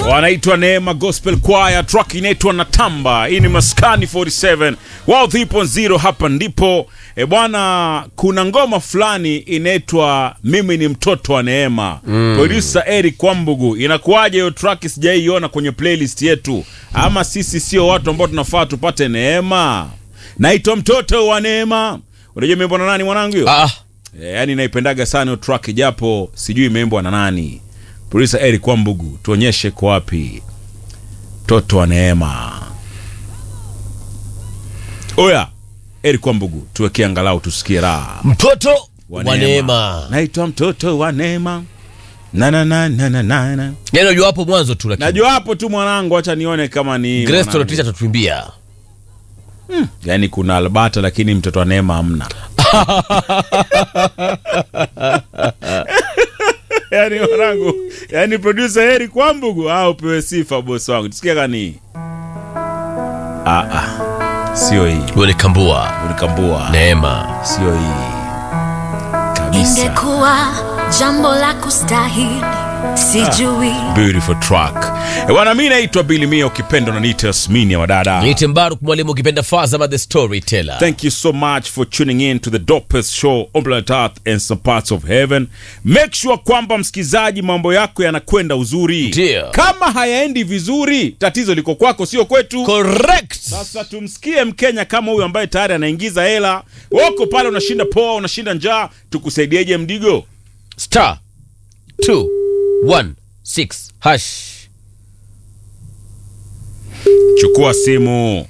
wanaitwa Neema Gospel Choir, track inaitwa Natamba. Hii ni Maskani 47 wao 3.0, hapa ndipo e bwana. Kuna ngoma fulani inaitwa mimi ni mtoto wa Neema mm. Producer Eric Kwambugu, inakuwaje hiyo track? Sijaiona kwenye playlist yetu, ama sisi sio watu ambao tunafaa tupate neema? Naitwa mtoto wa Neema. Unajua imeimbwa na nani mwanangu hiyo? Ah, E, yani naipendaga sana hiyo track japo sijui imeimbwa na nani. Producer Eric Kwambugu, tuonyeshe kwa wapi mtoto wa Neema. Oya, Eric Kwambugu, tuwekee angalau tusikie raha. mtoto wa Neema. Naitwa mtoto wa Neema. Na na na na na na. na. Yaani unajua hapo mwanzo tu lakini. Najua hapo tu mwanangu, acha nione kama ni Grace mwanangu. Torotisha atatuimbia. Yaani kuna Albata lakini mtoto wa Neema hamna. Yaani mwanangu, yaani producer Eric Kwambugu au upewe sifa boss wangu. Tusikia kani. Ah ah. Sio hii. Wewe kambua Unikambua. Neema. Sio hii. Kabisa. ingekuwa jambo la kustahili sijui Beautiful track. E bwana, mimi naitwa Billy Mia, ukipenda unaniita Yasmini ya wadada. Niite Mbaruk mwalimu ukipenda Fazama the storyteller. Thank you so much for tuning in to the dopest show on planet Earth and some parts of heaven. Make sure kwamba msikizaji, mambo yako yanakwenda uzuri. Ndio. Kama hayaendi vizuri, tatizo liko kwako, sio kwetu. Correct. Sasa tumsikie Mkenya kama huyu ambaye tayari anaingiza hela. Wako pale, unashinda poa, unashinda njaa, tukusaidieje mdigo? Star 216 hash. Chukua simu